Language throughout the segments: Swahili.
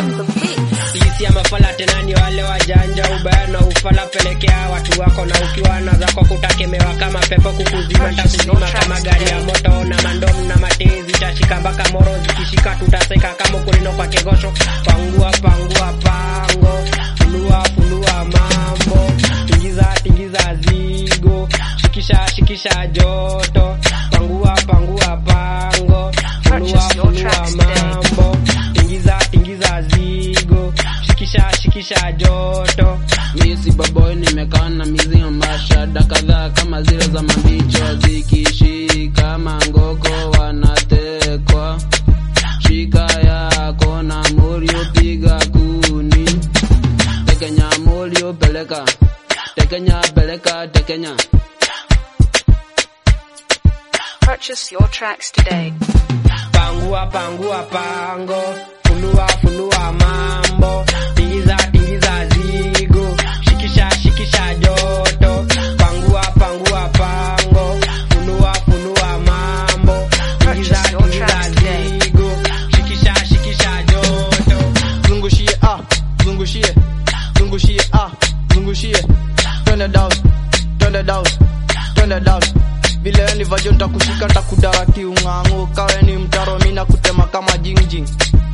on the beat. Sisi ama fala tena ni wale wajanja, ubaya na ufala pelekea watu wako, na ukiwa na zako kutakemewa kama pepo kukuzima, ntakuzima kama gari ya moto na mandom na matezi, tashika mpaka moro zikishika, tutaseka kama kulino kwa kegosho. Pangua pangua pango, funua funua mambo, tingiza tingiza zigo, shikisha shikisha joto, pangua pangua pango, funua Purchase your funua tracks today. mambo, tingiza tingiza zigo, shikisha shikisha joto. Mi si baboy nimekaa na mizima mashada kadhaa kama zile za mambicho zikishika mangoko wanatekwa shika yako na mulio piga kuni tekenya mulio peleka tekenya peleka tekenya Purchase your tracks today. Pangua pangua pango, funua funua mambo, tingiza tingiza zigo, shikisha shikisha joto. Pangua pangua pango, funua funua mambo, tingiza Purchase your tingiza tracks today. zigo, shikisha shikisha joto. zungushie ah zungushie zungushie ah zungushie twende down twende down twende down vile nilivyo nitakushika nitakudaraki ung'ang'o kawe ni mtaro mina kutema kama jingjing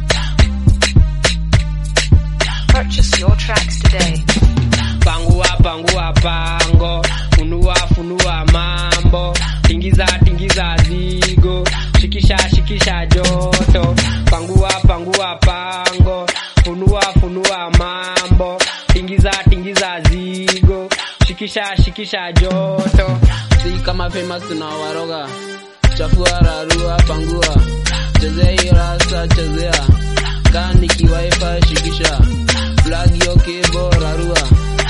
Purchase your tracks today. Pangua pangua pango, funua funua mambo, tingiza tingiza zigo, shikisha shikisha joto. Pangua pangua pango, funua funua mambo, tingiza tingiza zigo, shikisha shikisha joto. si kama famous tunawaroga chafua rarua pangua chezea hii rasa chezea kani kiwaifa shikisha flag yo kebo rarua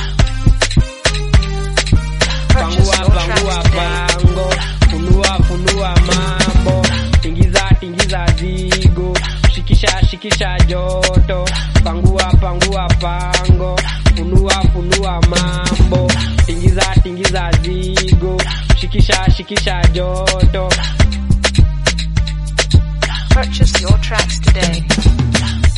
Pangua Purchase your pangua tracks today. pango, funua funua mambo, tingiza tingiza zigo, shikisha shikisha joto. Pangua pangua pango, funua funua mambo, tingiza tingiza zigo, shikisha shikisha joto. Purchase your tracks today.